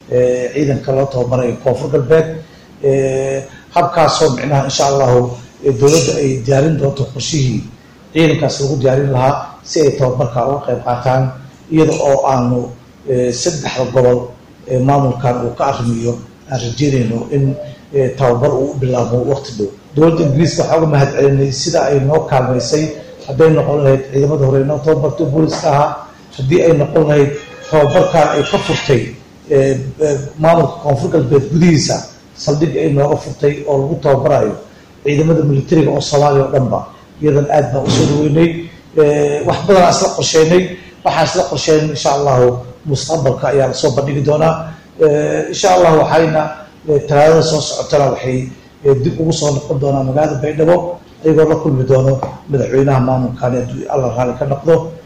ciidanka loo tababarayo koonfur galbeed habkaasoo micnaha insha allahu dowladda ay diyaarin doonto qorshihii ciidankaas lagu diyaarin lahaa si ay tababarka uga qayb qaataan iyada oo aanu saddexda gobol maamulkan uu ka arrimiyo aan rajeynayno in tababar uu u bilaabo waqti dhow dowladda ingiriiska waxaa uga mahad celinay sida ay noo kaalmaysay hadday noqon lahayd ciidamada hore noo tababartay booliska ahaa haddii ay noqon lahayd tababarkan ay ka furtay maamulka koonfur galbeed gudihiisa saldhig ay nooga furtay oo lagu tababarayo ciidamada militariga oo soomaaliya oo dhanba iyadan aad baan usoo dhaweynay wax badanaa isla qorsheynay waxaan isla qorsheynay insha allahu mustaqbalka ayaa lasoo bandhigi doonaa insha allah waxayna talaadada soo socotana waxay dib ugu soo noqon doonaa magaalada baydhabo ayagoo la kulmi doono madaxweynaha maamulkaani hadduu alla raali ka noqdo